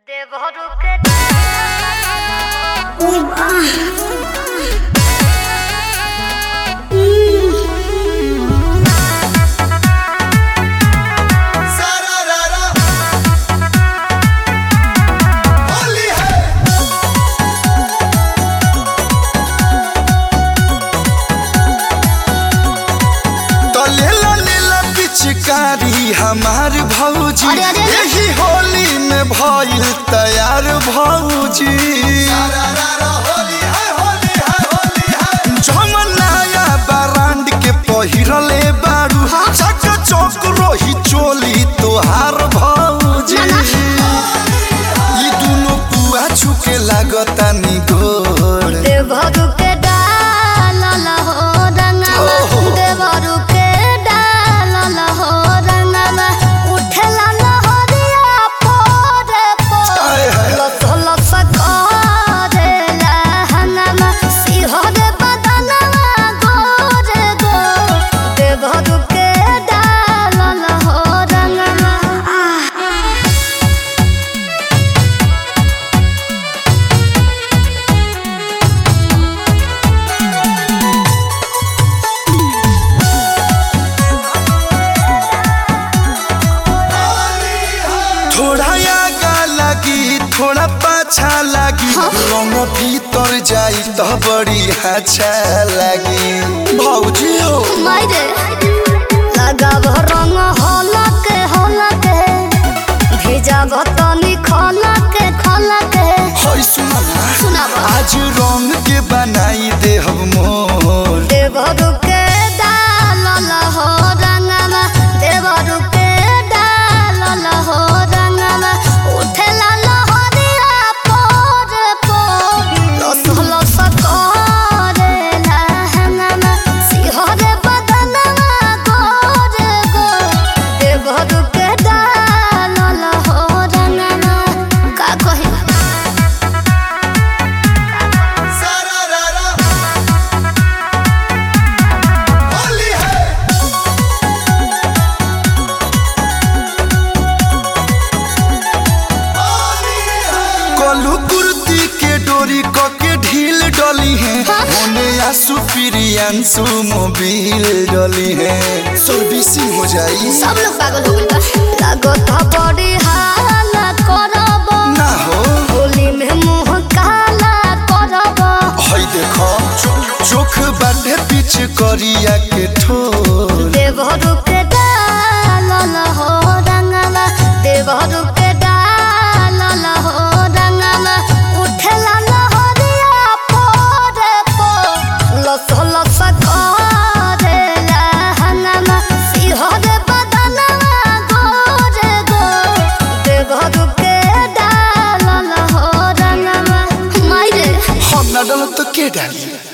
तो लेला लेला पिचकारी हमार भौजी अरे, अरे, अरे। यही होली में भइल तैयार भौजी जमनाया बरांड के पहिरले बारू चक चौक रोही चोली तोहार भौजी ई दुनो पुआ छुके लागता नि गोड़ देवरू के डालल हो रंगवा देवरू के डालल हो रंगवा उठला लहरिया पोरे आय हाय। पोरे लस लस करेला हंगमा सिहरे बदनवा गोरे गो देवरू के डालल हो रंगवा आह थोड़ा आगा लगी थोड़ा पाछा लगी रंग भीतर जाई तो बड़ी अच्छा लगी भौजी हो मायरे लगाव रंग हलक हलक भेजाव तनी खलक खलक होय सुना सुनाव आज रंग के बनाई दे हम मोर देवरु के डालल हो रंगवा देवरु के डालल हो रंगवा उठला लहरिया पोर पोर लस लस करेला हंगमा सिहरे बदनवा गोर गोर देवरु के डालल हो रंगवा का कही कलू कुर्ती के डोरी क के ढील डली है होने आसू प्रियांशु मोबिल डली है सर्विसिंग हो जाई सब लोग पागल हो गइल बा लागत बड़ी हाला करब ना हो होली में मुंह काला करब हई देखो चोख बाटे पीछ करिया के ठोर देवरू के डालल हो रंगवा देवरू के डालल हो रंगवा उठला लहरिया पोरे पोर लस लस करेला हंगमा सिहरे बदनवा गोरे गोर देवरू के डालल हो रंगवा मायरे हम ना डलो तो के डाली